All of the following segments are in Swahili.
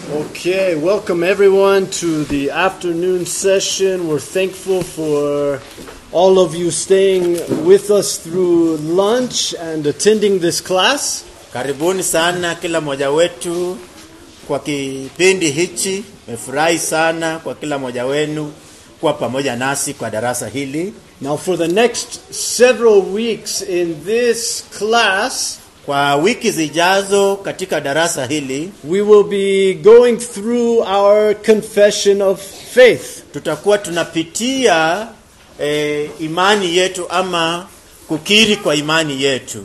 Okay, welcome everyone to the afternoon session. We're thankful for all of you staying with us through lunch and attending this class. Karibuni sana kila mmoja wetu kwa kipindi hichi. Nimefurahi sana kwa kila mmoja wenu kuwa pamoja nasi kwa darasa hili. Now, for the next several weeks in this class, Kwa wiki zijazo katika darasa hili we will be going through our confession of faith. tutakuwa tunapitia eh, imani yetu ama kukiri kwa imani yetu.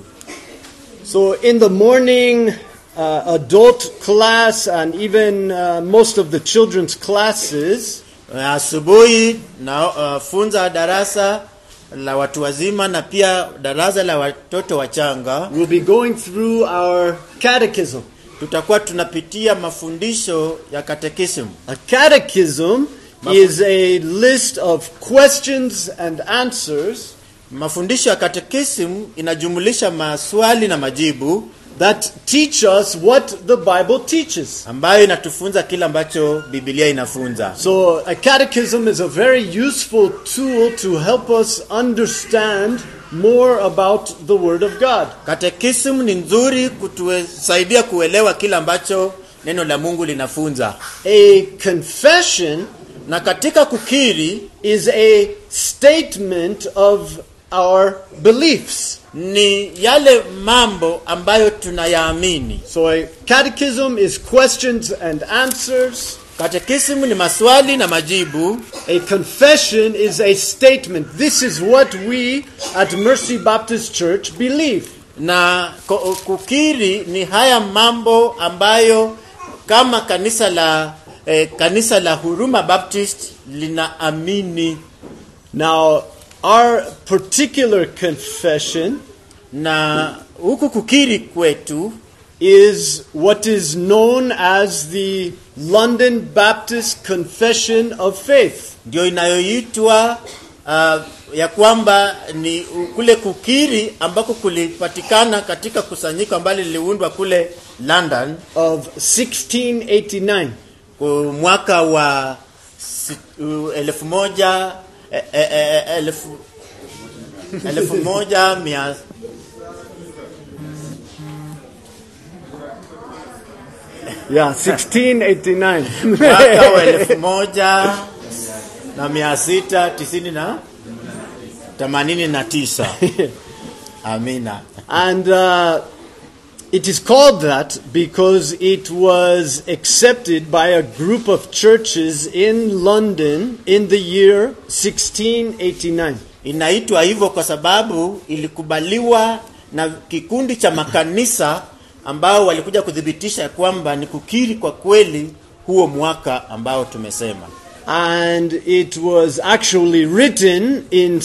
So, in the morning, uh, adult class and even uh, most of the children's classes, Asubuhi na uh, funza darasa la watu wazima na pia darasa la watoto wachanga. we'll be going through our catechism. tutakuwa tunapitia mafundisho ya katekismu. A catechism is a list of questions and answers Mafundisho ya katekismu inajumulisha maswali na majibu that teach us what the Bible teaches. ambayo inatufunza kile ambacho Biblia inafunza. So, a catechism is a very useful tool to help us understand more about the Word of God. Katekismu ni nzuri kutusaidia kuelewa kile ambacho neno la Mungu linafunza, A confession na katika kukiri is a statement of our beliefs. ni yale mambo ambayo tunayaamini. So, a catechism is questions and answers. Katekismu ni maswali na majibu. A confession is a statement. This is what we at Mercy Baptist Church believe. na ko- kukiri ni haya mambo ambayo kama kanisa la eh, kanisa la Huruma Baptist linaamini Now, our particular confession na huku kukiri kwetu is what is known as the London Baptist Confession of Faith. ndio inayoitwa uh, ya kwamba ni kule kukiri ambako kulipatikana katika kusanyiko ambalo liliundwa kule London Of 1689. kwa mwaka wa si- uh, elfu moja eh, eh, eh, elfu elfu moja mia Yeah, 1689. mwaka wa elfu moja na mia sita tisini na themanini na tisa amina And uh, it is called that because it was accepted by a group of churches in London in the year 1689. inaitwa hivyo kwa sababu ilikubaliwa na kikundi cha makanisa ambao walikuja kuthibitisha kwamba ni kukiri kwa kweli huo mwaka ambao tumesema And it was actually written in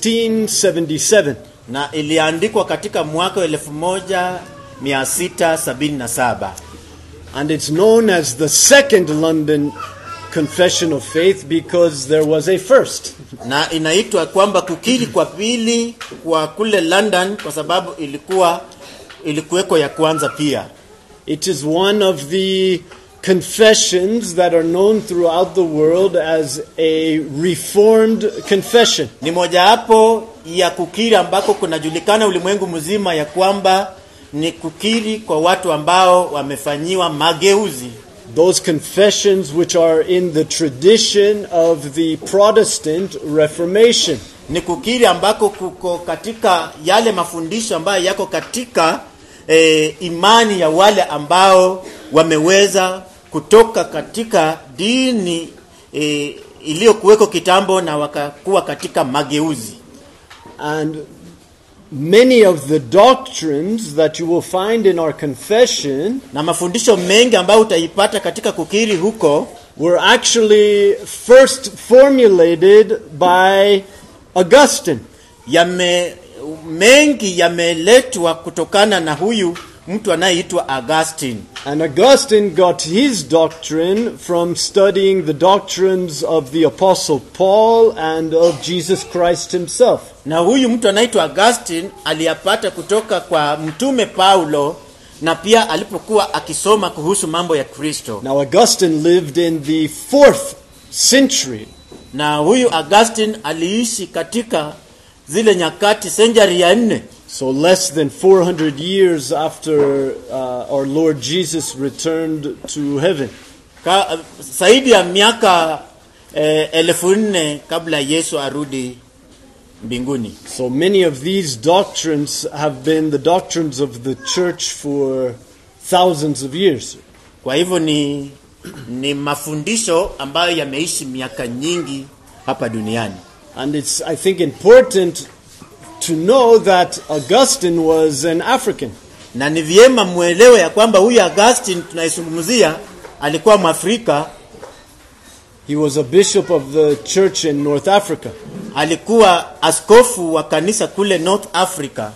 1677. na iliandikwa katika mwaka wa elfu moja mia sita sabini na saba And it's known as the Second London Confession of Faith because there was a first. na inaitwa kwamba kukiri kwa pili kwa kule London kwa sababu ilikuwa ilikuweko ya kwanza pia. It is one of the confessions that are known throughout the world as a reformed confession. Ni mojawapo ya kukiri ambako kunajulikana ulimwengu mzima ya kwamba ni kukiri kwa watu ambao wamefanyiwa mageuzi, Those confessions which are in the tradition of the Protestant Reformation. ni kukiri ambako kuko katika yale mafundisho ambayo yako katika eh, imani ya wale ambao wameweza kutoka katika dini eh, iliyokuweko kitambo na wakakuwa katika mageuzi. And many of the doctrines that you will find in our confession na mafundisho mengi ambayo utaipata katika kukiri huko were actually first formulated by Augustine. yame mengi yameletwa kutokana na huyu mtu anayeitwa Augustine And Augustine got his doctrine from studying the doctrines of the Apostle Paul and of Jesus Christ himself. na huyu mtu anaitwa Augustine aliyapata kutoka kwa mtume Paulo na pia alipokuwa akisoma kuhusu mambo ya kristo Now, Augustine lived in the fourth century. na huyu augustin aliishi katika zile nyakati senjari ya nne So, less than 400 years after uh, our Lord Jesus returned to heaven. Ka, zaidi ya miaka eh, elfu nne kabla yesu arudi mbinguni So, many of these doctrines have been the doctrines of the church for thousands of years. kwa hivyo ni, ni mafundisho ambayo yameishi miaka nyingi hapa duniani And it's, I think, important to know that Augustine was an African. na ni vyema mwelewe ya kwamba huyu augustin tunaizungumzia alikuwa mwafrika He was a bishop of the church in North Africa. alikuwa askofu wa kanisa kule north africa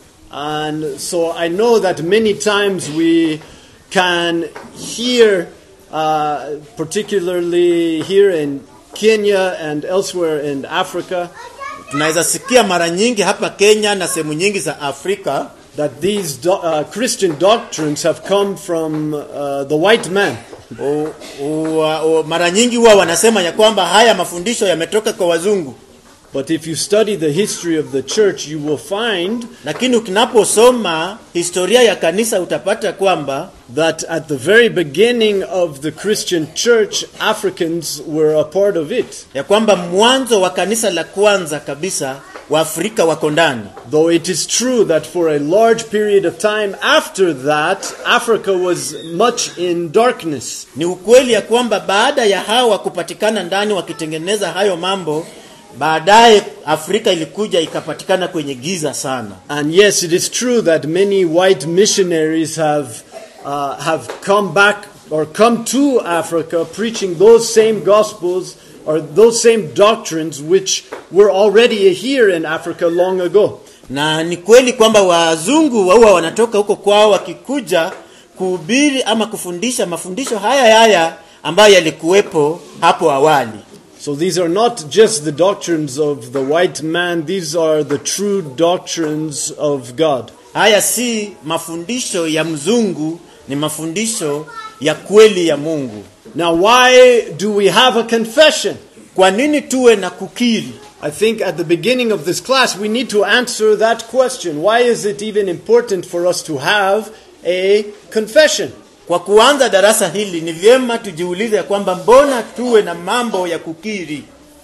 And so I know that many times we can hear, uh, particularly here in Kenya and elsewhere in Africa, tunaweza sikia mara nyingi hapa kenya na sehemu nyingi za afrika that these do- uh, Christian doctrines have come from uh, the white man. u, u, u, mara nyingi huwa wanasema ya kwamba haya mafundisho yametoka kwa wazungu But if you study the history of the church, you will find lakini ukinaposoma historia ya kanisa utapata kwamba that at the very beginning of the Christian church, Africans were a part of it. ya kwamba mwanzo wa kanisa la kwanza kabisa waafrika wako ndani Though it is true that for a large period of time after that, Africa was much in darkness. ni ukweli ya kwamba baada ya hawa kupatikana ndani wakitengeneza hayo mambo baadaye afrika ilikuja ikapatikana kwenye giza sana And yes, it is true that many white missionaries have, uh, have come back or come to Africa preaching those same gospels or those same doctrines which were already here in Africa long ago. na ni kweli kwamba wazungu huwa wanatoka huko kwao wakikuja kuhubiri ama kufundisha mafundisho haya haya ambayo yalikuwepo hapo awali So these are not just the doctrines of the white man, these are the true doctrines of God. haya si mafundisho ya mzungu ni mafundisho ya kweli ya mungu Now, why do we have a confession? kwa nini tuwe na kukiri I think at the beginning of this class we need to answer that question. Why is it even important for us to have a confession? kwa kuanza darasa hili ni vyema tujiulize ya kwamba mbona tuwe na mambo ya kukiri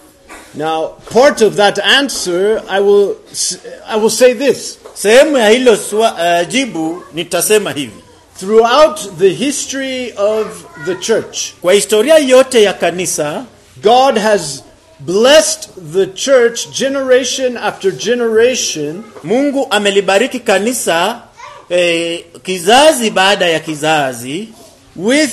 Now, part of that answer, I will, s- I will say this. sehemu ya hilo swa, uh, jibu nitasema hivi Throughout the history of the church, kwa historia yote ya kanisa God has blessed the church generation after generation mungu amelibariki kanisa eh, kizazi baada ya kizazi with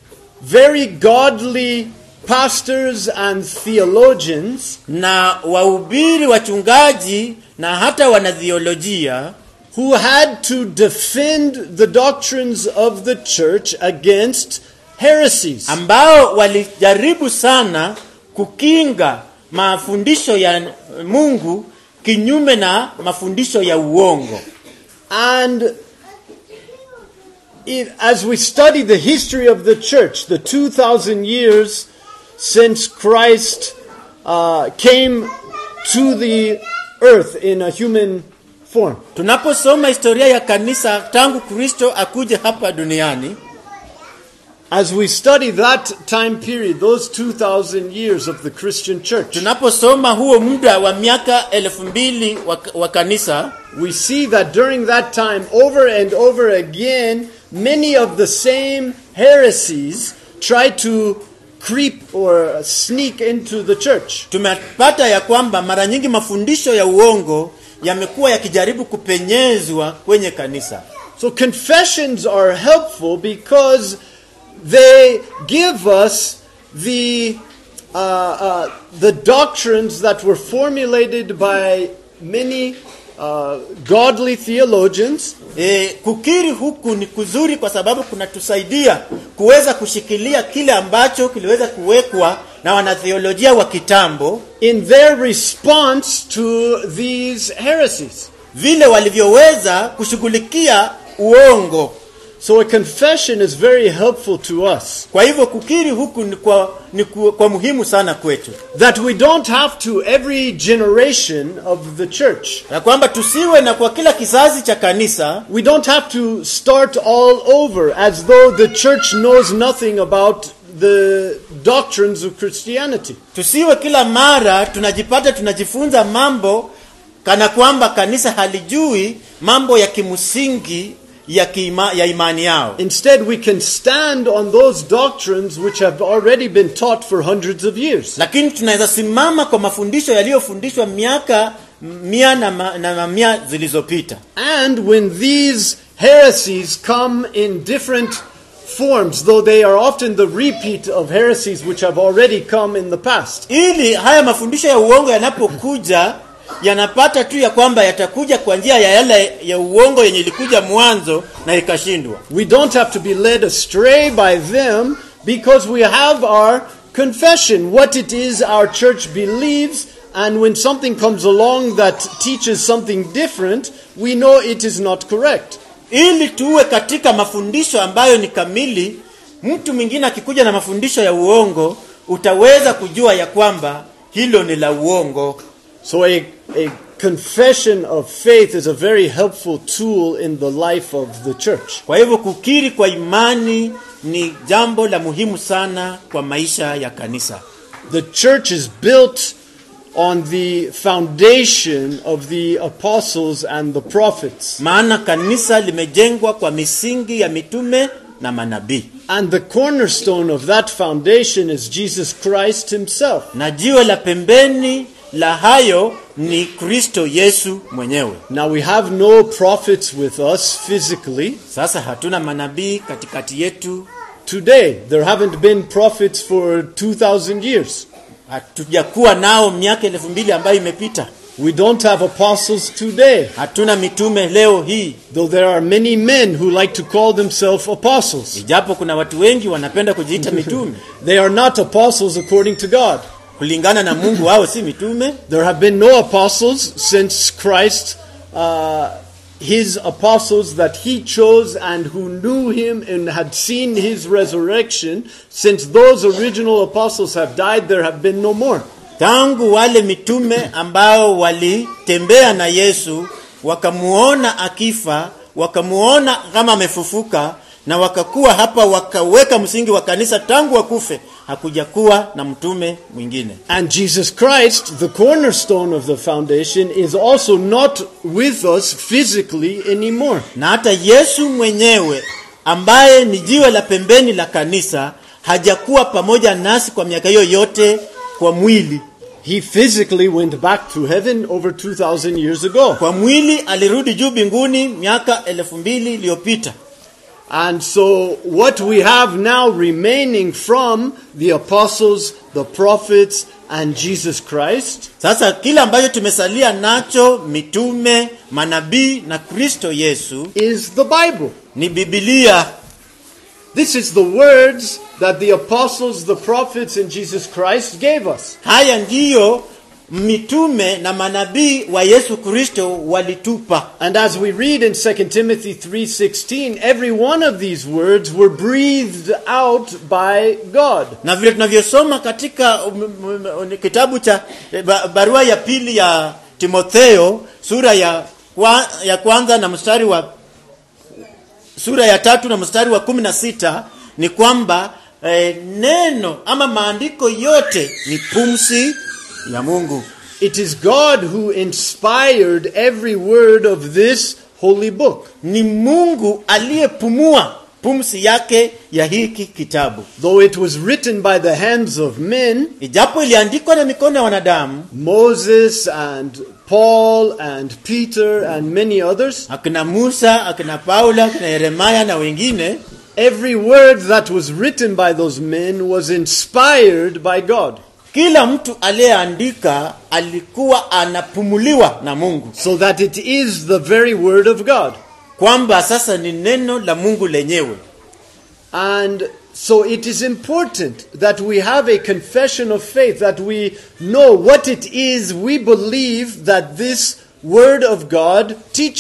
very godly pastors and theologians na wahubiri wachungaji na hata wanathiolojia who had to defend the doctrines of the church against heresies. ambao walijaribu sana kukinga mafundisho ya mungu kinyume na mafundisho ya uongo And it, as we study the history of the church, the 2,000 years since Christ uh, came to the earth in a human form, tunaposoma historia ya kanisa tangu kristo akuje hapa duniani as we study that time period, those 2,000 years of the Christian church, tunaposoma huo muda wa miaka elfu mbili wa, wa kanisa we see that during that time, over and over again, many of the same heresies try to creep or sneak into the church. tumepata ya kwamba mara nyingi mafundisho ya uongo yamekuwa yakijaribu kupenyezwa kwenye kanisa So confessions are helpful because they give us the uh, uh, the doctrines that were formulated by many uh, godly theologians e, kukiri huku ni kuzuri kwa sababu kunatusaidia kuweza kushikilia kile ambacho kiliweza kuwekwa na wanatheolojia wa kitambo in their response to these heresies. vile walivyoweza kushughulikia uongo So a confession is very helpful to us. Kwa hivyo kukiri huku ni kwa, ni kwa, kwa muhimu sana kwetu, That we don't have to every generation of the church. na kwamba tusiwe na kwa kila kizazi cha kanisa We don't have to start all over as though the church knows nothing about the doctrines of Christianity. tusiwe kila mara tunajipata tunajifunza mambo kana kwamba kanisa halijui mambo ya kimsingi ya, kiima, ya imani yao. Instead, we can stand on those doctrines which have already been taught for hundreds of years. Lakini tunaweza simama kwa mafundisho yaliyofundishwa miaka mia na, ma, na mamia zilizopita, And when these heresies come in different forms, though they are often the repeat of heresies which have already come in the past. ili haya mafundisho ya uongo yanapokuja yanapata tu ya kwamba yatakuja kwa njia ya yale ya uongo yenye ilikuja mwanzo na ikashindwa. We don't have to be led astray by them because we have our confession, what it is our church believes, and when something comes along that teaches something different, we know it is not correct. ili tuwe katika mafundisho ambayo ni kamili. Mtu mwingine akikuja na mafundisho ya uongo, utaweza kujua ya kwamba hilo ni la uongo. So a, a confession of faith is a very helpful tool in the life of the church. Kwa hivyo kukiri kwa imani ni jambo la muhimu sana kwa maisha ya kanisa. The church is built on the foundation of the apostles and the prophets. Maana kanisa limejengwa kwa misingi ya mitume na manabii, And the cornerstone of that foundation is Jesus Christ himself. na jiwe la pembeni la hayo ni Kristo Yesu mwenyewe. Now we have no prophets with us physically Sasa hatuna manabii katikati yetu, today. There haven't been prophets for 2000 years. hatujakuwa nao miaka elfu mbili ambayo imepita. We don't have apostles today, Hatuna mitume leo hii, though there are many men who like to call themselves apostles. ijapo kuna watu wengi wanapenda kujiita mitume. They are not apostles according to God. Kulingana na Mungu, hao si mitume. There have been no apostles since Christ, uh, his apostles that he chose and who knew him and had seen his resurrection. Since those original apostles have died, there have been no more. Tangu wale mitume ambao walitembea na Yesu wakamuona akifa, wakamuona kama amefufuka, na wakakuwa hapa, wakaweka msingi wa kanisa tangu wakufe, hakuja kuwa na mtume mwingine. And Jesus Christ, the cornerstone of the foundation, is also not with us physically anymore. Na hata Yesu mwenyewe ambaye ni jiwe la pembeni la kanisa hajakuwa pamoja nasi kwa miaka hiyo yote kwa mwili. He physically went back to heaven over 2,000 years ago. Kwa mwili alirudi juu mbinguni miaka elfu mbili iliyopita. And so, what we have now remaining from the apostles, the prophets, and Jesus Christ Sasa kile ambacho tumesalia nacho mitume, manabii na Kristo Yesu is the Bible. ni Biblia. This is the words that the apostles, the prophets, and Jesus Christ gave us. Haya ndiyo mitume na manabii wa Yesu Kristo walitupa. And as we read in 2 Timothy 3:16, every one of these words were breathed out by God. Na vile tunavyosoma katika um, um, um, kitabu cha eh, ba- barua ya pili ya Timotheo sura ya, kwa, ya kwanza na mstari wa sura ya tatu na mstari wa kumi na sita ni kwamba eh, neno ama maandiko yote ni pumsi ya Mungu. It is God who inspired every word of this holy book. Ni Mungu aliyepumua pumsi yake ya hiki kitabu, Though it was written by the hands of men, ijapo iliandikwa na mikono ya wanadamu, Moses and Paul and Peter and many others, akina Musa, akina Paula, akina Yeremaya na wengine, every word that was written by those men was inspired by God. kila mtu aliyeandika alikuwa anapumuliwa na Mungu, So that it is the very word of God. kwamba sasa ni neno la Mungu lenyewe. And so it is important that we have a confession of faith, that we know what it is we believe that this word of God teaches.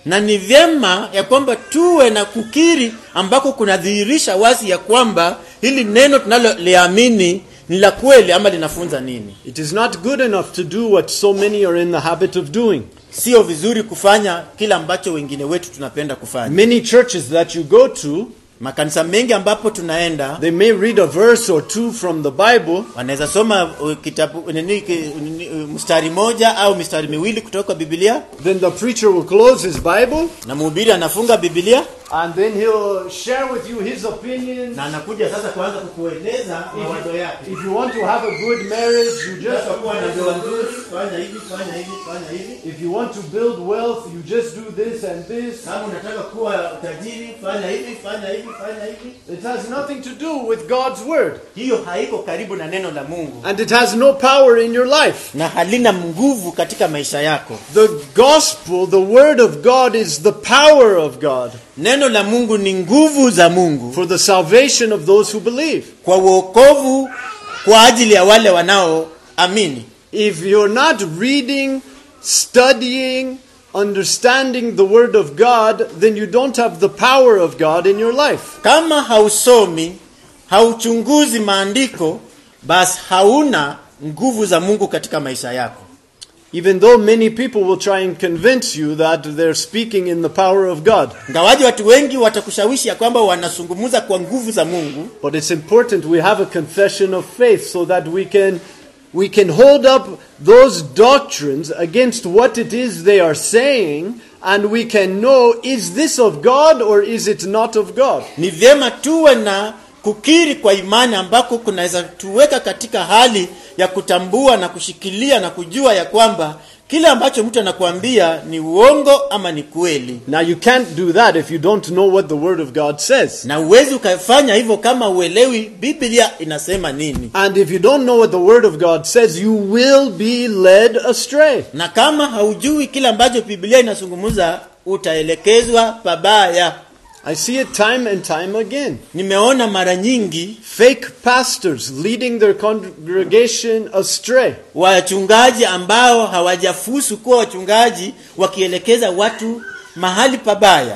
na ni vyema ya kwamba tuwe na kukiri ambako kunadhihirisha wazi ya kwamba hili neno tunaloliamini ni la kweli ama linafunza nini It is not good enough to do what so many are in the habit of doing. sio vizuri kufanya kila ambacho wengine wetu tunapenda kufanya Many churches that you go to, makanisa mengi ambapo tunaenda they may read a verse or two from the Bible, wanaweza soma uh, kitabu nini, ki- nini, uh, mstari moja au mistari miwili kutoka biblia then the preacher will close his Bible, na mhubiri anafunga biblia and then he'll share with you his opinions. na anakuja sasa kuanza kukueleza mawazo yake If you want to have a good marriage, you just Unataka kuwa na ndoa nzuri fanya hivi fanya hivi fanya hivi If you want to build wealth, you just do this and this. kama unataka kuwa tajiri fanya hivi fanya hivi fanya hivi It has nothing to do with God's word. hiyo haiko karibu na neno la mungu And it has no power in your life. na halina nguvu katika maisha yako The gospel, the word of God, is the power of God neno la mungu ni nguvu za mungu for the salvation of those who believe. kwa uokovu kwa ajili ya wale wanaoamini If you're not reading, studying, understanding the word of God, then you don't have the power of God in your life. kama hausomi hauchunguzi maandiko basi hauna nguvu za mungu katika maisha yako Even though many people will try and convince you that they're speaking in the power of God. ngawaji watu wengi watakushawishi ya kwamba wanazungumza kwa nguvu za mungu But it's important we have a confession of faith so that we can we can hold up those doctrines against what it is they are saying and we can know is this of God or is it not of God? ni vyema tuwe na kukiri kwa imani ambako kunaweza tuweka katika hali ya kutambua na kushikilia na kujua ya kwamba kile ambacho mtu anakuambia ni uongo ama ni kweli Now you can't do that if you don't know what the word of God says. na uwezi ukafanya hivyo kama uelewi biblia inasema nini And if you don't know what the word of God says, you will be led astray. na kama haujui kile ambacho biblia inazungumza utaelekezwa pabaya I see it time and time again. nimeona mara nyingi Fake pastors leading their congregation astray. wachungaji ambao hawajafusu kuwa wachungaji wakielekeza watu mahali pabaya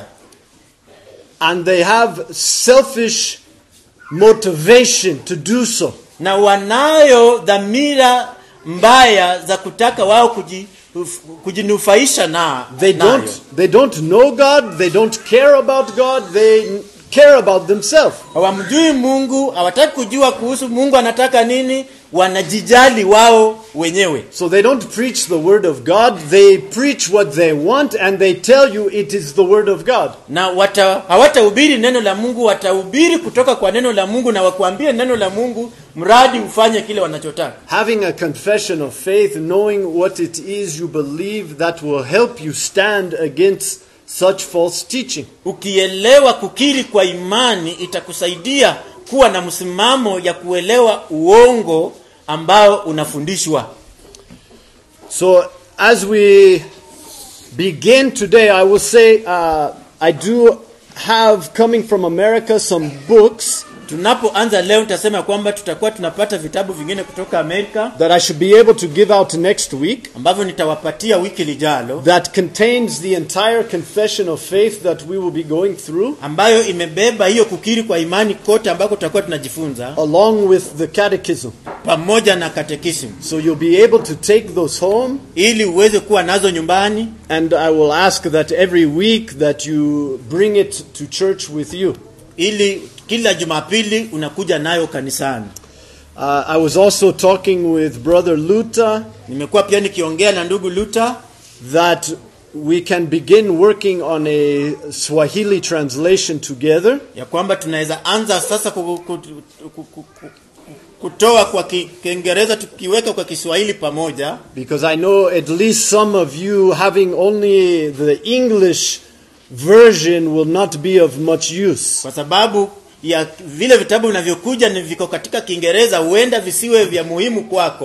and they have selfish motivation to do so. na wanayo dhamira mbaya za kutaka wao kuji, kujinufaisha na They nayo. don't they don't know God, they don't care about God, they care about themselves. hawamjui mungu hawataki kujua kuhusu mungu anataka nini wanajijali wao wenyewe So they don't preach the word of God, they preach what they want and they tell you it is the word of God. na wata, hawatahubiri neno la mungu watahubiri kutoka kwa neno la mungu na wakuambie neno la mungu mradi ufanye kile wanachotaka Having a confession of faith, knowing what it is you believe that will help you stand against such false teaching. ukielewa kukiri kwa imani itakusaidia kuwa na msimamo ya kuelewa uongo ambao unafundishwa So, as we begin today, I will say uh, I do have coming from America some books tunapoanza leo nitasema kwamba tutakuwa tunapata vitabu vingine kutoka amerika that I should be able to give out next week ambavyo nitawapatia wiki lijalo that contains the entire confession of faith that we will be going through, ambayo imebeba hiyo kukiri kwa imani kote ambako tutakuwa tunajifunza along with the catechism. pamoja na katekisimu So, you'll be able to take those home, ili uweze kuwa nazo nyumbani and I will ask that every week that you bring it to church with you. ili kila jumapili unakuja nayo kanisani Uh, I was also talking with Brother Luta nimekuwa pia nikiongea na ndugu luta that we can begin working on a Swahili translation together. ya kwamba tunaweza anza sasa ku- ku- ku- ku- ku- kutoa kwa Ki- kiingereza tukiweka kwa kiswahili pamoja Because I know at least some of you having only the English version will not be of much use. kwa sababu ya vile vitabu vinavyokuja ni viko katika kiingereza huenda visiwe vya muhimu kwako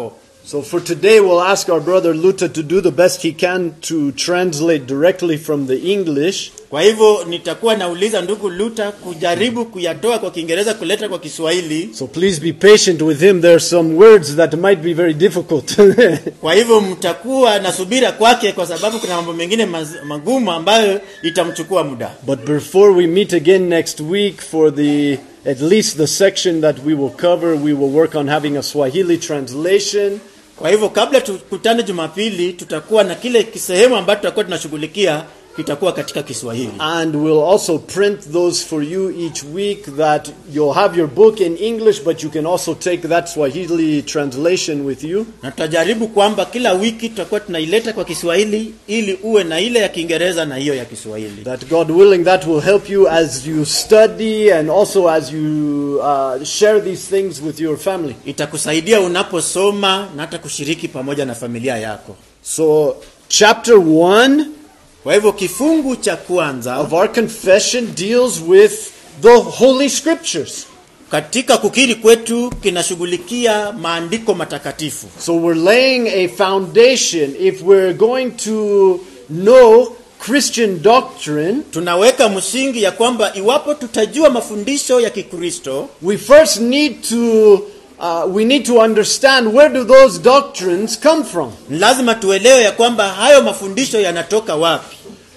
So for today, we'll ask our brother Luther to do the best he can to translate directly from the English. Kwa hivyo nitakuwa nauliza ndugu Luta kujaribu kuyatoa kwa Kiingereza kuleta kwa Kiswahili. So please be patient with him. There are some words that might be very difficult. Kwa hivyo mtakuwa na subira kwake, kwa sababu kuna mambo mengine maz- magumu ambayo itamchukua muda. but before we meet again next week for the at least the section that we will cover, we will work on having a Swahili translation. Kwa hivyo kabla tukutane Jumapili, tutakuwa na kile kisehemu ambacho tutakuwa tunashughulikia kitakuwa katika Kiswahili. And we'll also print those for you each week that you'll have your book in English, but you can also take that Swahili translation with you. na tutajaribu kwamba kila wiki tutakuwa tunaileta kwa Kiswahili ili uwe na ile ya Kiingereza na hiyo ya Kiswahili. That God willing, that will help you as you study and also as you uh, share these things with your family. Itakusaidia unaposoma na hata kushiriki pamoja na familia yako. So, chapter 1 Kwa hivyo kifungu cha kwanza of our confession deals with the Holy Scriptures. katika kukiri kwetu kinashughulikia maandiko matakatifu. So, we're laying a foundation if we're going to know Christian doctrine. Tunaweka msingi ya kwamba iwapo tutajua mafundisho ya Kikristo, we first need to uh, we need to understand where do those doctrines come from ni lazima tuelewe ya kwamba hayo mafundisho yanatoka wapi.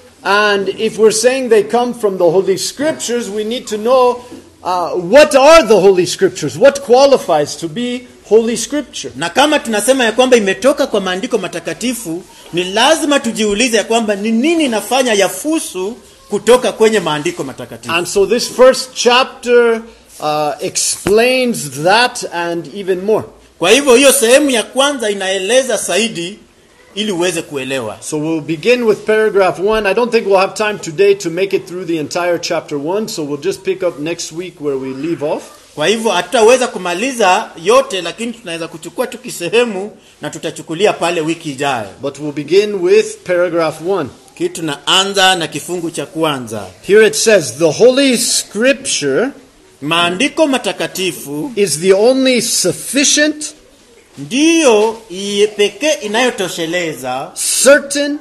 and if we're saying they come from the holy scriptures we need to know uh, what are the holy scriptures what qualifies to be holy scripture Na kama tunasema ya kwamba imetoka kwa maandiko matakatifu, ni lazima tujiulize ya kwamba ni nini inafanya yafusu kutoka kwenye maandiko matakatifu. and so this first chapter uh, explains that and even more Kwa hivyo hiyo sehemu ya kwanza inaeleza zaidi ili uweze kuelewa. so we'll begin with paragraph one i don't think we'll have time today to make it through the entire chapter one so we'll just pick up next week where we leave off Kwa hivyo hatutaweza kumaliza yote, lakini tunaweza kuchukua tu kisehemu na tutachukulia pale wiki ijayo. But we'll begin with paragraph 1. Kitu tunaanza na kifungu cha kwanza. Here it says, The Holy Scripture Maandiko matakatifu is the only sufficient, ndiyo iye pekee inayotosheleza certain,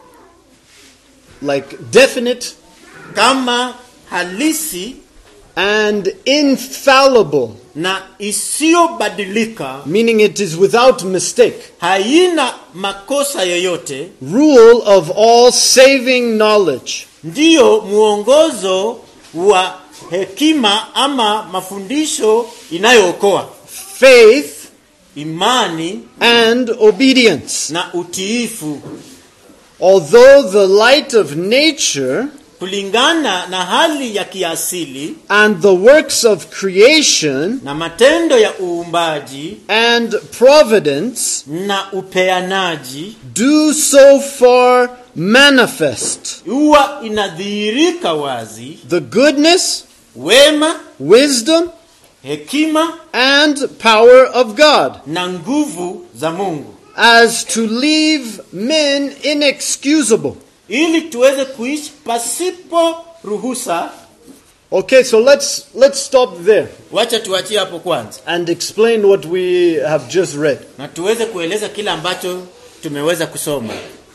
like definite, kama halisi and infallible, na isiyobadilika, meaning it is without mistake, haina makosa yoyote, rule of all saving knowledge, ndiyo mwongozo wa hekima ama mafundisho inayookoa faith, imani and obedience. na utiifu Although the light of nature kulingana na hali ya kiasili and the works of creation na matendo ya uumbaji and providence na upeanaji do so far manifest huwa inadhihirika wazi the goodness, wema wisdom, hekima and power of God, na nguvu za mungu as to leave men inexcusable. ili tuweze kuishi pasipo ruhusa Okay, so let's let's stop there wacha tuachie hapo kwanza and explain what we have just read. na tuweze kueleza kile ambacho tumeweza kusoma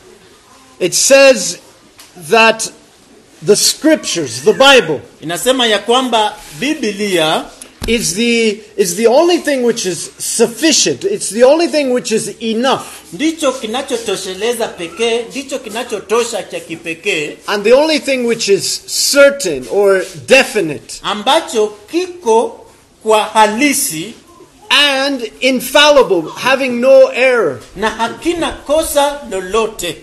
It says that the scriptures, the Bible, inasema ya kwamba biblia is the is the only thing which is sufficient. It's the only thing which is enough. ndicho kinachotosheleza pekee ndicho kinachotosha cha kipekee And the only thing which is certain or definite ambacho kiko kwa halisi and infallible, having no error. na hakina kosa lolote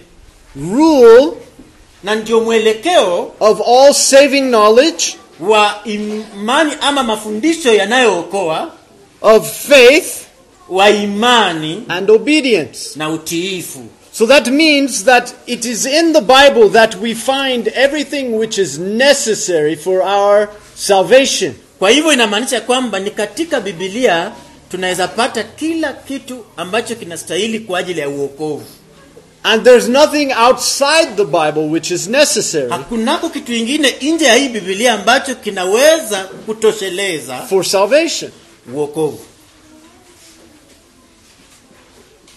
Rule na ndio mwelekeo of all saving knowledge, wa imani ama mafundisho yanayookoa of faith wa imani and obedience. na utiifu So that means that it is in the Bible that we find everything which is necessary for our salvation. kwa hivyo inamaanisha kwamba ni katika bibilia tunaweza pata kila kitu ambacho kinastahili kwa ajili ya uokovu And there's nothing outside the Bible which is necessary hakunako kitu ingine nje ya hii bibilia ambacho kinaweza kutosheleza for salvation. uokovu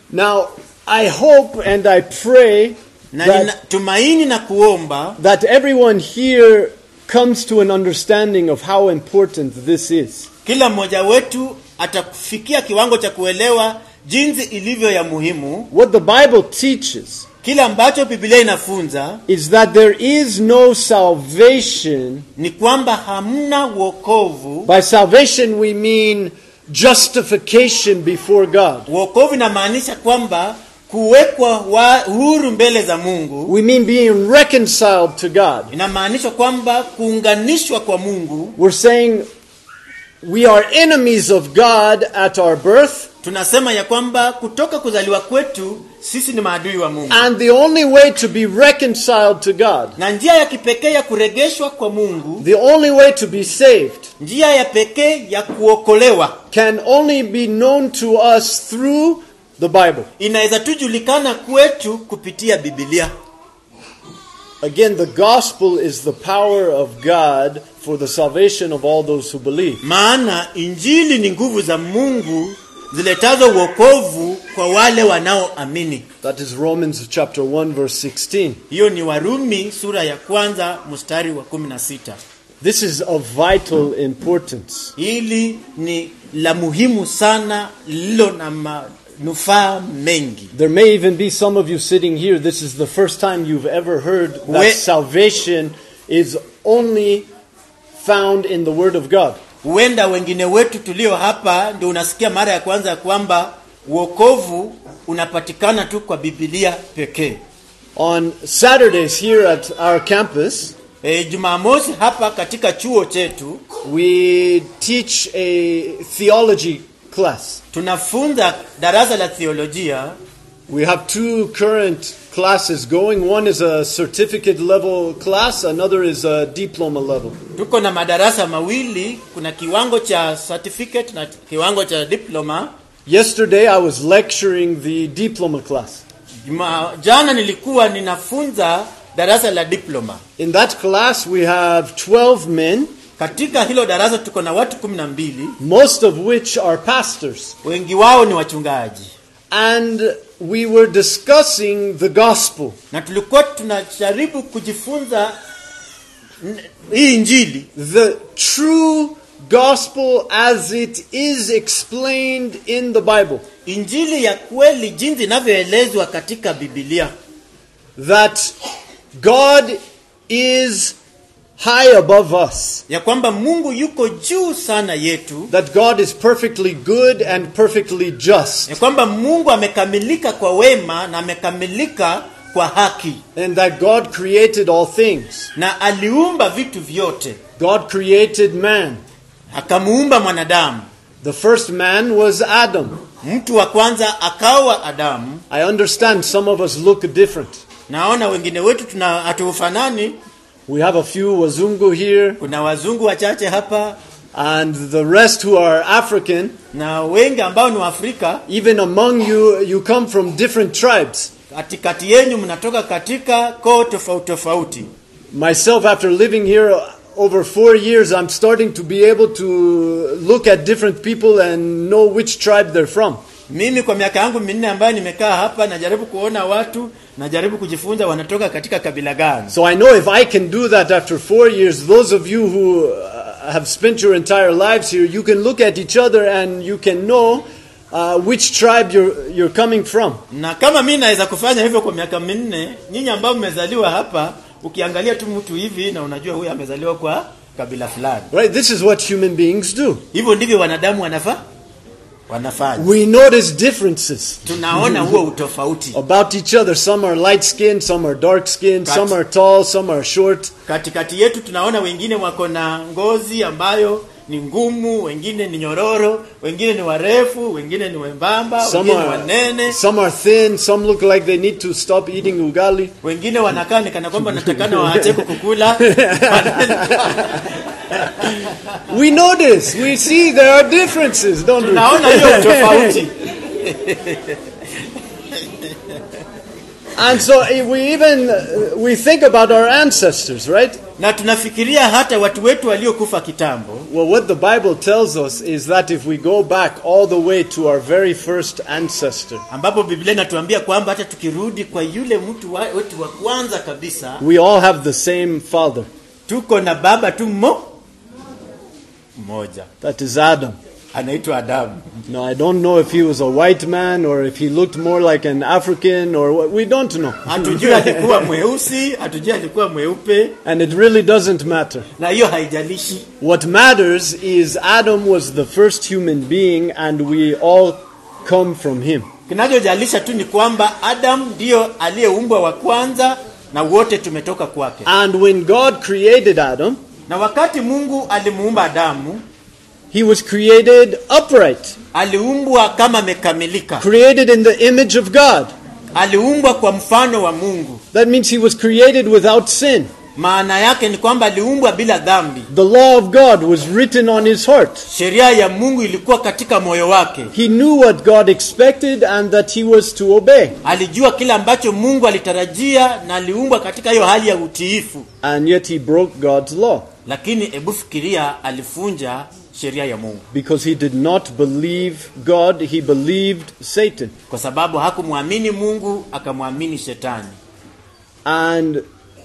Now, I hope and I pray na that, ninatumaini na kuomba that everyone here comes to an understanding of how important this is. kila mmoja wetu atafikia kiwango cha kuelewa jinsi ilivyo ya muhimu What the Bible teaches kile ambacho biblia inafunza is that there is no salvation. ni kwamba hamna wokovu By salvation, we mean justification before God. wokovu inamaanisha kwamba kuwekwa wa huru mbele za mungu We mean being reconciled to God. inamaanisha kwamba kuunganishwa kwa mungu We're saying we are enemies of God at our birth, tunasema ya kwamba kutoka kuzaliwa kwetu sisi ni maadui wa mungu and the only way to be reconciled to God, na njia ya kipekee ya kuregeshwa kwa mungu the only way to be saved, njia ya pekee ya kuokolewa can only be known to us through the Bible. inaweza tu julikana kwetu kupitia bibilia Again, the gospel is the power of God for the salvation of all those who believe. maana injili ni nguvu za mungu ziletazo uokovu kwa wale wanaoamini That is Romans chapter 1 verse 16. hiyo ni warumi sura ya kwanza mstari wa 16 This is of vital importance. hili ni la muhimu sana lililo na manufaa mengi There may even be some of you sitting here, this is the first time you've ever heard that We- salvation is only found in the Word of God. huenda wengine wetu tulio hapa ndio unasikia mara ya kwanza ya kwamba uokovu unapatikana tu kwa bibilia pekee On Saturdays here at our campus, e, jumamosi hapa katika chuo chetu we teach a theology class. tunafunza darasa la theolojia We have two current classes going. One is a certificate level class, another is a diploma level. tuko na madarasa mawili kuna kiwango cha certificate na kiwango cha diploma Yesterday I was lecturing the diploma class. Juma, jana nilikuwa ninafunza darasa la diploma In that class we have 12 men, katika hilo darasa tuko na watu kumi na mbili most of which are pastors. wengi wao ni wachungaji And we were discussing the gospel. na tulikuwa tunajaribu kujifunza n- hii injili The true gospel as it is explained in the Bible. injili ya kweli jinsi inavyoelezwa katika bibilia That God is high above us. ya kwamba mungu yuko juu sana yetu That God is perfectly good and perfectly just. ya kwamba mungu amekamilika kwa wema na amekamilika kwa haki And that God created all things. na aliumba vitu vyote God created man. akamuumba mwanadamu The first man was Adam. mtu wa kwanza akawa adamu I understand some of us look different. naona wengine wetu tuna hatufanani We have a few Wazungu here, kuna wazungu wachache hapa and the rest who are African. na wengi ambao ni waafrika Even among you, you come from different tribes. katikati yenyu mnatoka katika koo tofauti tofauti Myself, after living here over four years, I'm starting to be able to look at different people and know which tribe they're from. mimi kwa miaka yangu minne ambayo nimekaa hapa najaribu kuona watu najaribu kujifunza wanatoka katika kabila gani So I know if I can do that after four years, those of you who uh, have spent your entire lives here, you can look at each other and you can know uh, which tribe you're, you're coming from. na kama mi naweza kufanya hivyo kwa miaka minne nyinyi ambao mmezaliwa hapa ukiangalia tu mtu hivi na unajua huyu amezaliwa kwa kabila fulani Right? This is what human beings do. hivyo ndivyo wanadamu wanafa wanafanya We notice differences tunaona huo utofauti about each other. Some are light skinned, some are dark skinned, some are tall, some are short. katikati yetu tunaona wengine wako na ngozi ambayo ni ngumu wengine ni nyororo wengine ni warefu wengine ni wembamba Some wengine ni are, wanene some are thin, some look like they need to stop eating ugali. wengine wanakaa ni kana kwamba natakana waache kukukula We notice, we see there are differences, don't we? tunaona hiyo tofauti And so eh, we even uh, we think about our ancestors, right? na tunafikiria hata watu wetu waliokufa kitambo Well, what the Bible tells us is that if we go back all the way to our very first ancestor, ambapo biblia inatuambia kwamba hata tukirudi kwa yule mtu wa- wetu wa kwanza kabisa we all have the same father. tuko na baba tu mmo mmoja That is Adam. anaitwa adamu Now, I don't know if he was a white man or if he looked more like an African or what. We don't know. hatujui alikuwa mweusi hatujui alikuwa mweupe and it really doesn't matter. na hiyo haijalishi What matters is Adam was the first human being and we all come from him. kinachojalisha tu ni kwamba adamu ndiyo aliyeumbwa wa kwanza na wote tumetoka kwake And when God created Adam, na wakati mungu alimuumba adamu he was created upright, aliumbwa kama amekamilika created in the image of God. aliumbwa kwa mfano wa mungu That means he was created without sin. maana yake ni kwamba aliumbwa bila dhambi The law of God was written on his heart. sheria ya mungu ilikuwa katika moyo wake He knew what God expected and that he was to obey. alijua kile ambacho mungu alitarajia na aliumbwa katika hiyo hali ya utiifu And yet he broke God's law lakini hebu fikiria alifunja sheria ya mungu because he did not believe God, he believed Satan. kwa sababu hakumwamini mungu akamwamini shetani And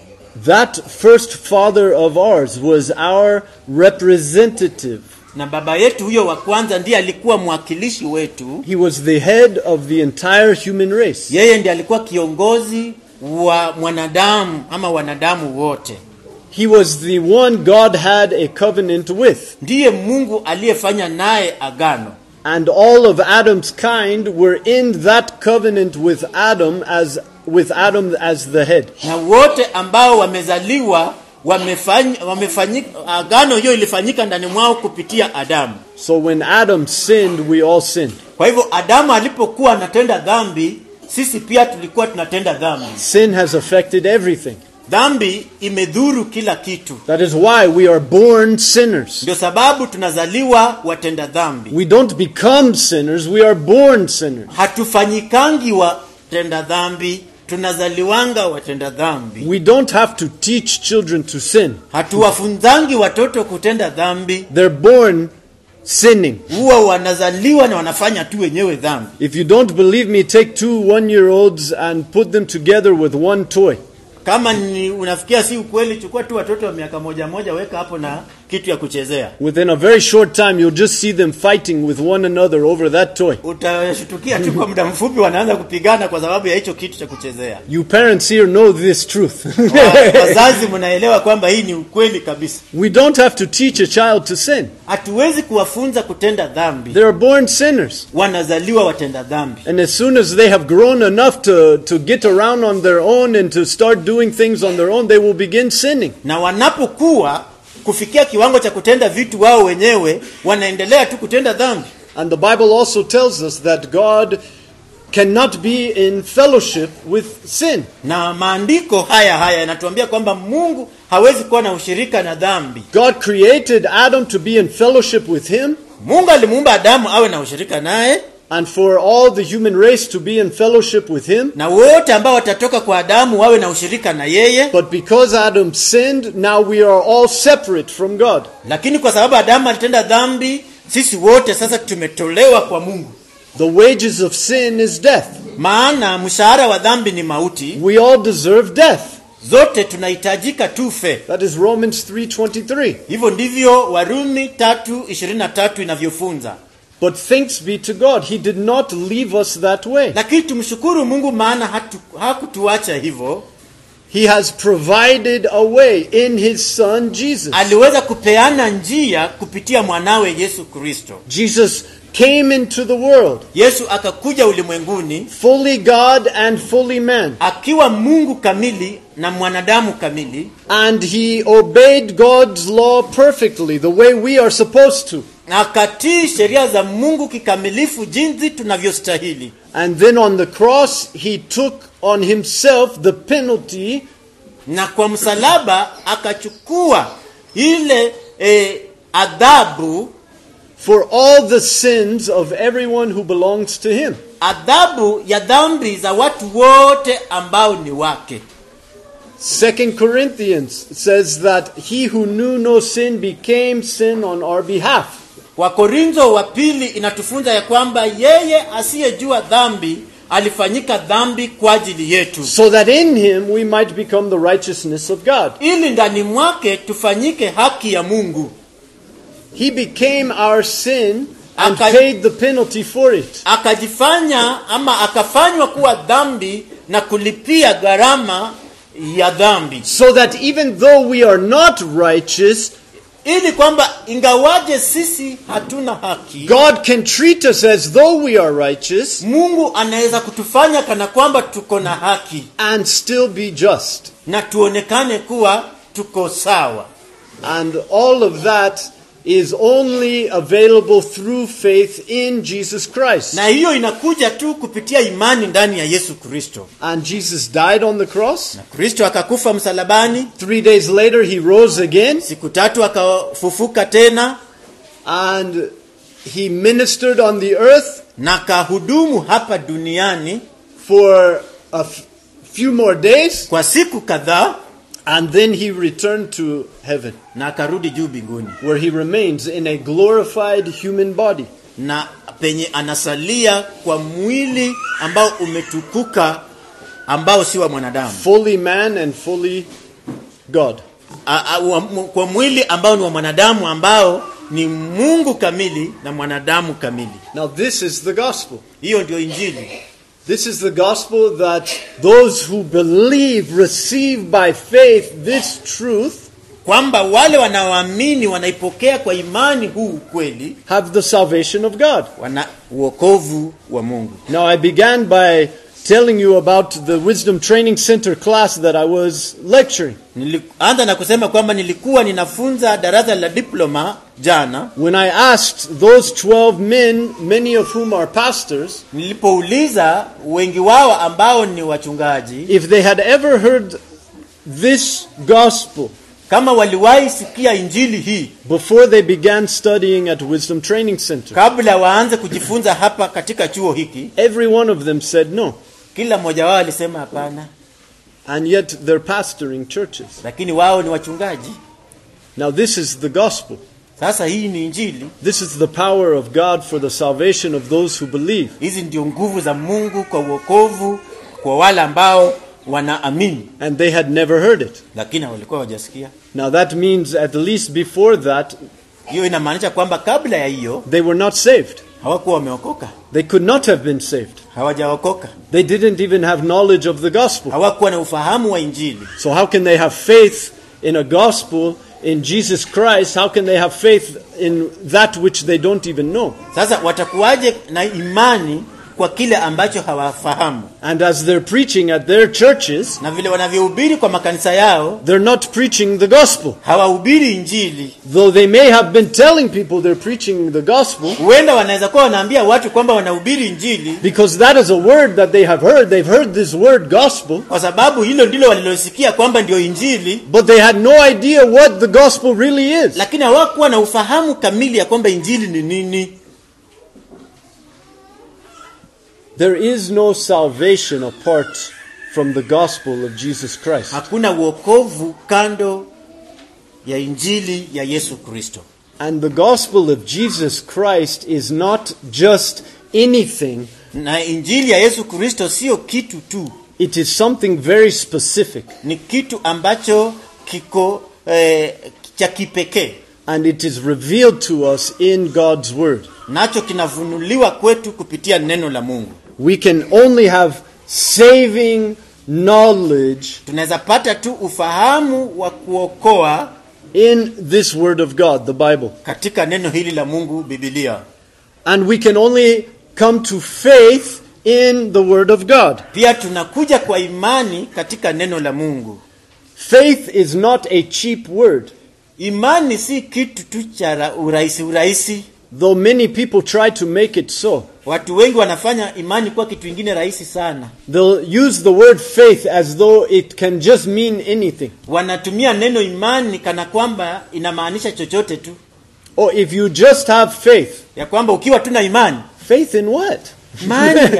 that first father of ours was our representative. na baba yetu huyo wa kwanza ndiye alikuwa mwakilishi wetu He was the head of the entire human race. yeye ndiye alikuwa kiongozi wa mwanadamu ama wanadamu wote He was the one God had a covenant with. ndiye mungu aliyefanya naye agano And all of Adam's kind were in that covenant with Adam as with Adam as the head. na wote ambao wamezaliwa wamefanya, wamefanyika agano hiyo ilifanyika ndani mwao kupitia adamu So when Adam sinned, we all sinned. kwa hivyo adamu alipokuwa anatenda dhambi sisi pia tulikuwa tunatenda dhambi Sin has affected everything. dhambi imedhuru kila kitu That is why we are born sinners. ndio sababu tunazaliwa watenda dhambi We don't become sinners, we are born sinners. hatufanyikangi watenda dhambi tunazaliwanga watenda dhambi We don't have to teach children to sin. hatuwafunzangi watoto kutenda dhambi They're born sinning. huwa wanazaliwa na wanafanya tu wenyewe dhambi If you don't believe me, take two one year olds and put them together with one toy. kama ni unafikia si ukweli chukua tu watoto wa miaka moja moja weka hapo na kitu ya kuchezea Within a very short time, you'll just see them fighting with one another over that toy. utashtukia tu kwa muda mfupi wanaanza kupigana kwa sababu ya hicho kitu cha kuchezea You parents here know this truth. Wa- wazazi mnaelewa kwamba hii ni ukweli kabisa we don't have to teach a child to sin. hatuwezi kuwafunza kutenda dhambi They are born sinners. wanazaliwa watenda dhambi And as soon as they have grown enough to, to get around on their own and to start doing things on their own, they will begin sinning. na wanapokuwa kufikia kiwango cha kutenda vitu wao wenyewe wanaendelea tu kutenda dhambi And the Bible also tells us that God cannot be in fellowship with sin. na maandiko haya haya yanatuambia kwamba mungu hawezi kuwa na ushirika na dhambi God created Adam to be in fellowship with him mungu alimuumba adamu awe na ushirika naye and for all the human race to be in fellowship with him. na wote ambao watatoka kwa adamu wawe na ushirika na yeye But because Adam sinned, now we are all separate from God. lakini kwa sababu adamu alitenda dhambi sisi wote sasa tumetolewa kwa mungu The wages of sin is death. maana mshahara wa dhambi ni mauti We all deserve death. zote tunahitajika tufe That is Romans 3:23. hivyo ndivyo warumi tatu ishirini na tatu inavyofunza But thanks be to God, he did not leave us that way. lakini tumshukuru mungu maana hatu, hakutuacha hivyo He has provided a way in his son Jesus. aliweza kupeana njia kupitia mwanawe yesu kristo Jesus came into the world, yesu akakuja ulimwenguni fully God and fully man, akiwa mungu kamili na mwanadamu kamili and he obeyed God's law perfectly, the way we are supposed to. na akatii sheria za mungu kikamilifu jinsi tunavyostahili And then on the cross, he took on himself the penalty na kwa msalaba akachukua ile e, adhabu for all the sins of everyone who belongs to him. adhabu ya dhambi za watu wote ambao ni wake Second Corinthians says that he who knew no sin became sin on our behalf. wakorintho wa pili inatufunza ya kwamba yeye asiyejua dhambi alifanyika dhambi kwa ajili yetu so that in him we might become the righteousness of God. ili ndani mwake tufanyike haki ya mungu He became our sin and Aka- paid the penalty for it. akajifanya ama akafanywa kuwa dhambi na kulipia gharama ya dhambi So that even though we are not righteous, ili kwamba ingawaje sisi hatuna haki God can treat us as though we are righteous mungu anaweza kutufanya kana kwamba tuko na haki and still be just. na tuonekane kuwa tuko sawa And all of that is only available through faith in Jesus Christ. na hiyo inakuja tu kupitia imani ndani ya yesu kristo And Jesus died on the cross. na kristo akakufa msalabani Three days later, he rose again siku tatu akafufuka tena and he ministered on the earth na kahudumu hapa duniani for a f- few more days kwa siku kadhaa and then he returned to heaven na akarudi juu mbinguni where he remains in a glorified human body. na penye anasalia kwa mwili ambao umetukuka ambao si wa mwanadamu fully man and fully God. a, a, wa, mu- kwa mwili ambao ni wa mwanadamu ambao ni mungu kamili na mwanadamu kamili Now, this is the gospel. hiyo ndio injili This is the gospel that those who believe receive by faith this truth, kwamba wale wanaoamini wanaipokea kwa imani huu ukweli have the salvation of God. wana uokovu wa mungu Now, I began by telling you about the Wisdom Training Center class that I was lecturing. nilianza na kusema kwamba nilikuwa ninafunza darasa la diploma jana When I asked those 12 men, many of whom are pastors, nilipouliza wengi wao ambao ni wachungaji if they had ever heard this gospel kama waliwahi sikia injili hii before they began studying at Wisdom Training Center, kabla waanze kujifunza hapa katika chuo hiki every one of them said no. kila mmoja wao alisema hapana And yet they're pastoring churches. lakini wao ni wachungaji Now, this is the gospel. sasa hii ni injili This is the power of God for the salvation of those who believe. hizi ndio nguvu za mungu kwa uokovu kwa wale ambao wanaamini And they had never heard it. lakini walikuwa wajasikia Now, that means at least before that, hiyo inamaanisha kwamba kabla ya hiyo they were not saved. hawakuwa wameokoka They could not have been saved. hawajaokoka They didn't even have knowledge of the gospel. hawakuwa na ufahamu wa injili So, how can they have faith in a gospel in Jesus Christ? How can they have faith in that which they don't even know? sasa watakuwaje na imani kwa kile ambacho hawafahamu And as they're preaching at their churches, na vile wanavyohubiri kwa makanisa yao they're not preaching the gospel. hawahubiri injili Though they may have been telling people they're preaching the gospel, huenda wanaweza kuwa wanaambia watu kwamba wanahubiri injili because that is a word that they have heard. They've heard this word gospel, kwa sababu hilo ndilo walilosikia kwamba ndio injili but they had no idea what the gospel really is. lakini hawakuwa na ufahamu kamili ya kwamba injili ni nini There is no salvation apart from the gospel of Jesus Christ. hakuna uokovu kando ya injili ya yesu kristo And the gospel of Jesus Christ is not just anything, na injili ya yesu kristo sio kitu tu it is something very specific. ni kitu ambacho kiko eh, cha kipekee And it is revealed to us in God's word. nacho kinafunuliwa kwetu kupitia neno la mungu We can only have saving knowledge tunaweza pata tu ufahamu wa kuokoa in this word of God, the Bible. katika neno hili la mungu bibilia And we can only come to faith in the word of God. pia tunakuja kwa imani katika neno la mungu Faith is not a cheap word. imani si kitu tu cha ra- urahisi urahisi Though many people try to make it so, watu wengi wanafanya imani kuwa kitu ingine rahisi sana they'll use the word faith as though it can just mean anything. wanatumia neno imani kana kwamba inamaanisha chochote tu Or if you just have faith, ya kwamba ukiwa tu na imani faith in what? imani ya,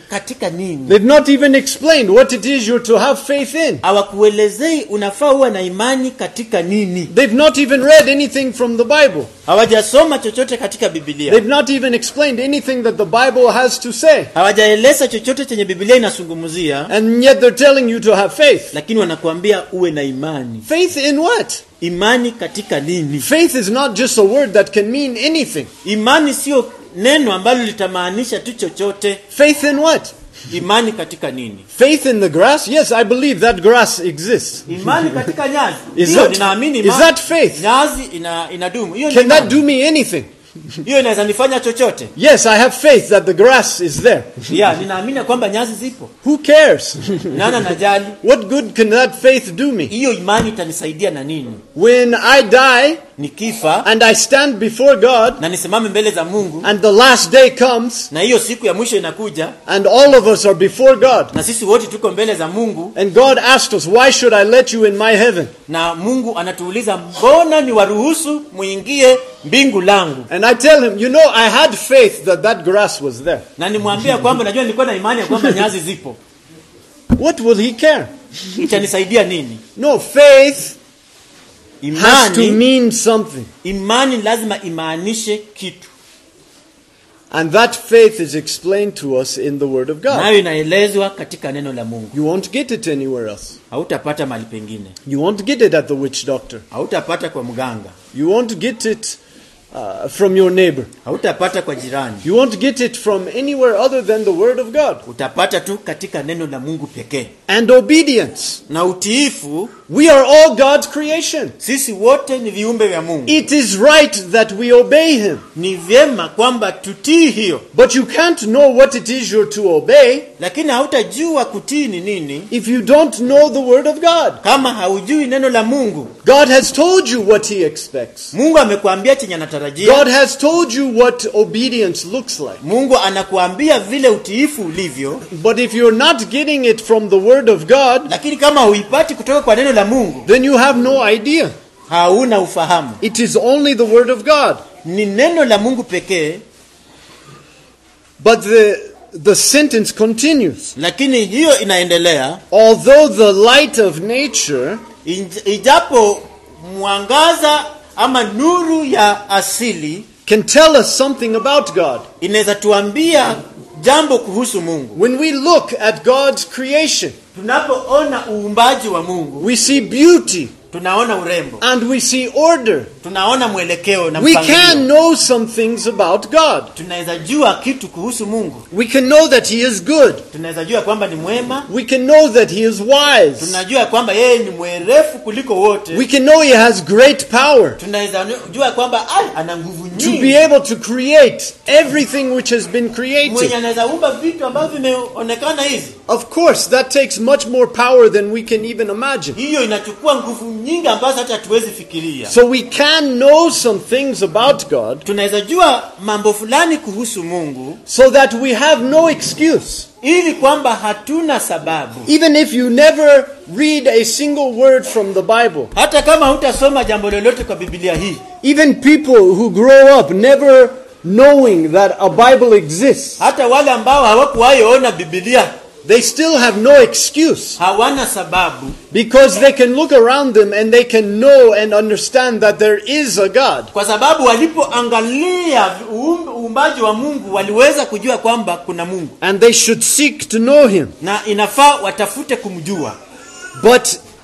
katika nini They've not even explained what it is you're to have faith in. hawakuelezei unafaa uwe na imani katika nini They've not even read anything from the Bible. hawajasoma chochote katika bibilia They've not even explained anything that the Bible has to say. hawajaeleza chochote chenye bibilia inazungumzia And yet they're telling you to have faith. lakini wanakuambia uwe na imani Faith in what? imani katika nini Faith is not just a word that can mean anything. imani sio neno ambalo litamaanisha tu chochote Faith in what? imani katika nini Faith in the grass? Yes, I believe that grass exists. imani katika nyazi Is Ndiyo, that- ninaamini is imani. that faith? nyazi ina, inadumu hiyo ni Can that imani. do me anything? hiyo inaweza nifanya chochote Yes, I have faith that the grass is there. ya ninaamini kwamba nyazi zipo Who cares? nana najali what good can that faith do me? hiyo imani itanisaidia na nini When I die nikifa and I stand before God na nisimame mbele za mungu and the last day comes na hiyo siku ya mwisho inakuja and all of us are before God na sisi wote tuko mbele za mungu and God asked us, Why should I let you in my heaven? na mungu anatuuliza mbona ni waruhusu muingie mbingu langu And I tell him, You know, I had faith that that grass was there. na nimwambia kwamba najua nilikuwa na imani ya kwamba nyazi zipo What will he care? itanisaidia nini No, faith has to imani mean something. imani lazima imaanishe kitu And that faith is explained to us in the Word of God. nayo inaelezwa katika neno la mungu You won't get it anywhere else. hautapata mahali pengine You won't get it at the witch doctor. hautapata kwa mganga You won't get it uh, from your neighbor. hautapata kwa jirani You won't get it from anywhere other than the Word of God. utapata tu katika neno la mungu pekee And obedience. na utiifu We are all God's creation. sisi wote ni viumbe vya mungu It is right that we obey Him. ni vyema kwamba tutii hiyo But you can't know what it is you're to obey lakini hautajua kutii ni nini if you don't know the Word of God. kama haujui neno la mungu God has told you what He expects. mungu amekuambia chenye God anatarajia has told you what obedience looks like. mungu anakuambia vile utiifu ulivyo But if you're not getting it from the Word of God, lakini kama huipati kutoka kwa neno la mungu then you have no idea. hauna ufahamu It is only the Word of God. ni neno la mungu pekee But the, the sentence continues. lakini hiyo inaendelea Although the light of nature Inj- ijapo mwangaza ama nuru ya asili can tell us something about God. inaweza tuambia jambo kuhusu mungu When we look at God's creation, tunapoona uumbaji wa mungu we see beauty tunaona urembo and we see order. tunaona mwelekeo na We can mpangilio know some things about God. tunaweza jua kitu kuhusu mungu We can know that He is good. tunaweza jua kwamba ni mwema We can know that He is wise. tunajua kwamba yeye ni mwerefu kuliko wote We can know He has great power tunaweza jua kwamba ai, ana nguvu to be nyingi able to create everything which has been mwenye created. anaweza umba vitu ambavyo vimeonekana hivi Of course, that takes much more power than we can even imagine. hiyo inachukua nguvu nyingi ambazo hata hatuwezi fikiria So we can know some things about God tunaweza jua mambo fulani kuhusu mungu so that we have no excuse. ili kwamba hatuna sababu Even if you never read a single word from the Bible, hata kama hutasoma jambo lolote kwa bibilia hii even people who grow up never knowing that a Bible exists, hata wale ambao hawakuwahi ona bibilia they still have no excuse hawana sababu because they can look around them and they can know and understand that there is a God. kwa sababu walipoangalia uum- uumbaji wa mungu waliweza kujua kwamba kuna mungu And they should seek to know Him. na inafaa watafute kumjua But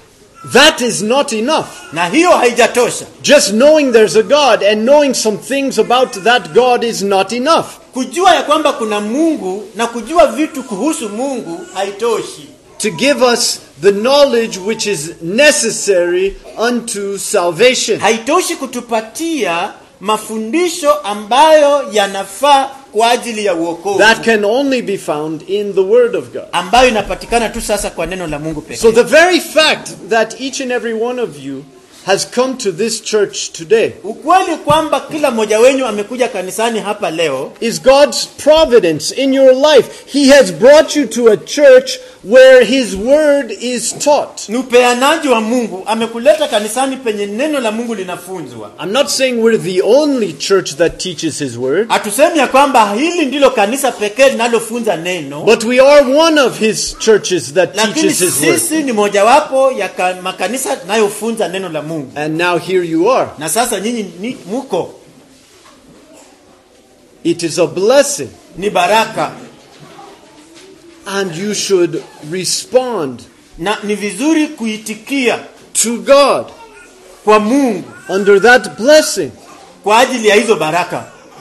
that is not enough. na hiyo haijatosha Just knowing there's a God and knowing some things about that God is not enough. kujua ya kwamba kuna mungu na kujua vitu kuhusu mungu haitoshi To give us the knowledge which is necessary unto salvation. haitoshi kutupatia mafundisho ambayo yanafaa kwa ajili ya uokovu That can only be found in the Word of God. ambayo inapatikana tu sasa kwa neno la mungu pekee So the very fact that each and every one of you has come to this church today ukweli kwamba kila mmoja wenyu amekuja kanisani hapa leo is God's providence in your life. He has brought you to a church where his word is taught. ni upeanaji wa mungu amekuleta kanisani penye neno la mungu linafunzwa I'm not saying we're the only church that teaches his word, hatusemi ya kwamba hili ndilo kanisa pekee linalofunza neno but we are one of his churches that lakini teaches his word. sisi ni mojawapo ya ka, makanisa yanayofunza neno la mungu And now here you are. na sasa nyinyi ni muko It is a blessing, ni baraka and you should respond na ni vizuri kuitikia to God kwa mungu under that blessing. kwa ajili ya hizo baraka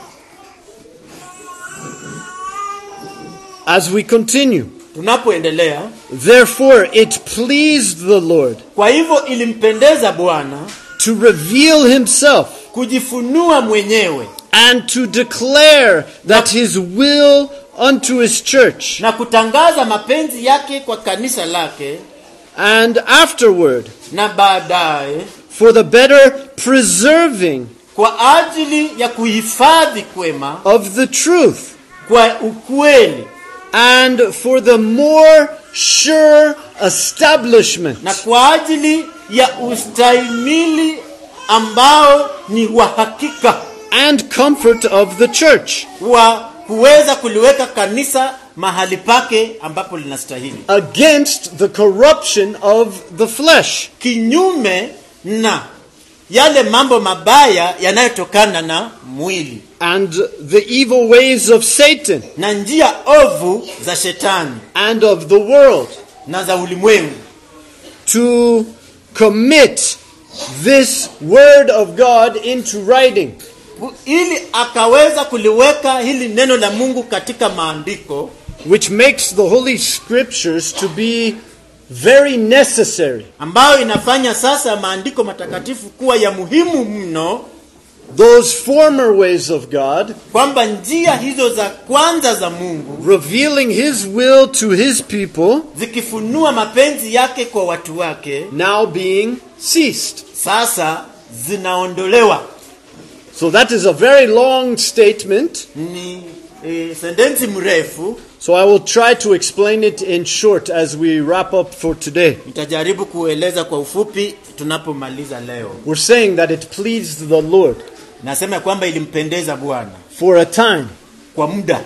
As we continue, tunapoendelea therefore it pleased the Lord kwa hivyo ilimpendeza bwana to reveal himself kujifunua mwenyewe and to declare that his will unto his church. na kutangaza mapenzi yake kwa kanisa lake And afterward, na baadaye for the better preserving kwa ajili ya kuhifadhi kwema of the truth, kwa ukweli and for the more sure establishment na kwa ajili ya ustahimili ambao ni wa hakika and comfort of the church wa kuweza kuliweka kanisa mahali pake ambapo linastahili against the corruption of the flesh kinyume na yale mambo mabaya yanayotokana na mwili and the evil ways of Satan na njia ovu za shetani and of the world na za ulimwengu to commit this word of God into writing Ku- ili akaweza kuliweka hili neno la mungu katika maandiko which makes the holy scriptures to be very necessary ambayo inafanya sasa maandiko matakatifu kuwa ya muhimu mno those former ways of God kwamba njia hizo za kwanza za mungu revealing his will to his people zikifunua mapenzi yake kwa watu wake now being ceased sasa zinaondolewa so that is a very long statement ni e, sentensi mrefu so I will try to explain it in short as we wrap up for today nitajaribu kueleza kwa ufupi tunapomaliza leo we're saying that it pleased the Lord nasema kwamba ilimpendeza bwana for a time kwa muda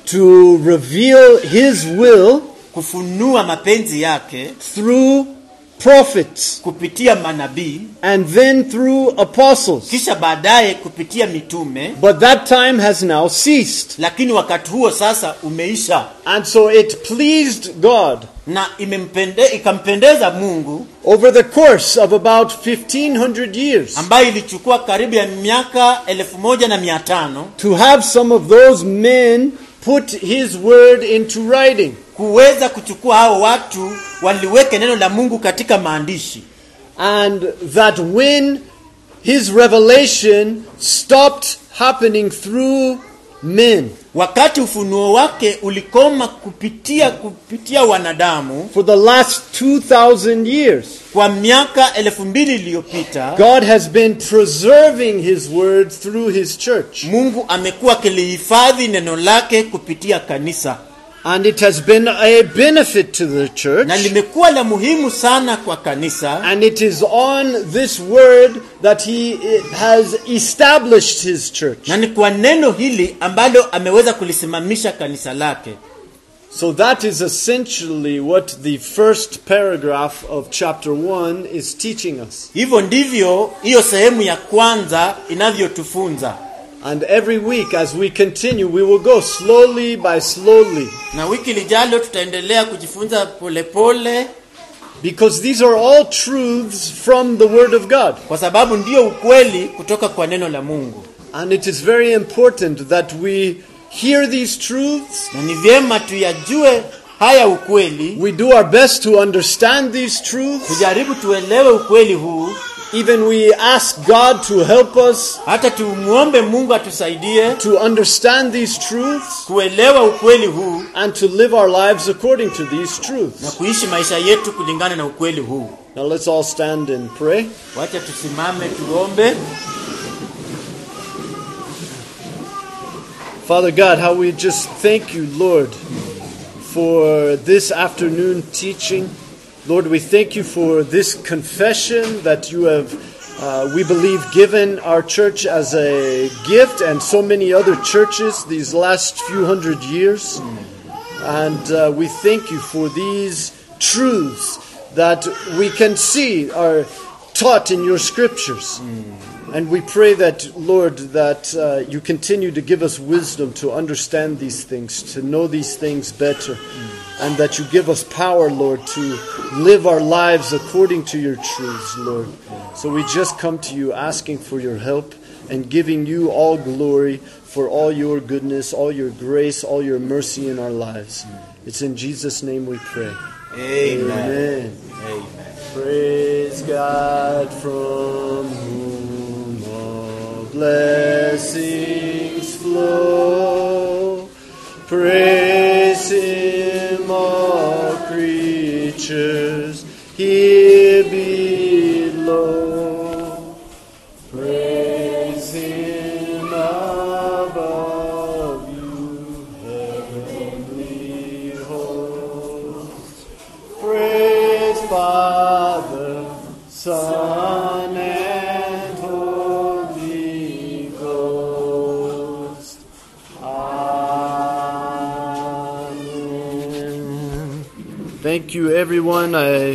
to reveal his will kufunua mapenzi yake through prophets kupitia manabii and then through apostles. kisha baadaye kupitia mitume But that time has now ceased. lakini wakati huo sasa umeisha And so it pleased God na imempende, ikampendeza mungu over the course of about 1500 years ambayo ilichukua karibu ya miaka elfu moja na mia tano to have some of those men put his word into writing. kuweza kuchukua hao watu waliweke neno la mungu katika maandishi And that when his revelation stopped happening through men wakati ufunuo wake ulikoma kupitia kupitia wanadamu for the last 2000 years, kwa miaka elfu mbili iliyopita God has been preserving his word through his church. mungu amekuwa akilihifadhi neno lake kupitia kanisa And it has been a benefit to the church. na limekuwa la muhimu sana kwa kanisa And it is on this word that he eh, has established his church. na ni kwa neno hili ambalo ameweza kulisimamisha kanisa lake So that is essentially what the first paragraph of chapter 1 is teaching us. hivyo ndivyo hiyo sehemu ya kwanza inavyotufunza And every week as we continue, we will go slowly by slowly. na wiki lijalo tutaendelea kujifunza polepole pole, Because these are all truths from the Word of God. kwa sababu ndiyo ukweli kutoka kwa neno la mungu And it is very important that we hear these truths, na ni vyema tuyajue haya ukweli we do our best to understand these truths, tujaribu tuelewe ukweli huu even we ask God to help us hata tumwombe mungu atusaidie to understand these truths kuelewa ukweli huu and to live our lives according to these na truths. kuishi maisha yetu kulingana na ukweli huu Now let's all stand and pray. wacha tusimame tuombe Father God, how we just thank you, Lord, for this afternoon teaching. Lord, we thank you for this confession that you have, uh, we believe, given our church as a gift and so many other churches these last few hundred years. And uh, we thank you for these truths that we can see are taught in your scriptures. And we pray that, Lord, that uh, you continue to give us wisdom to understand these things, to know these things better, and that you give us power, Lord, to live our lives according to your truths, Lord. So we just come to you asking for your help and giving you all glory for all your goodness, all your grace, all your mercy in our lives. It's in Jesus' name we pray. Amen. Amen. Amen. Praise God from whom all blessings flow. Praise Him, all creatures here below. Praise Him above you, heavenly hosts. Praise Father, Son, and Holy Ghost. Amen. Thank you, everyone. I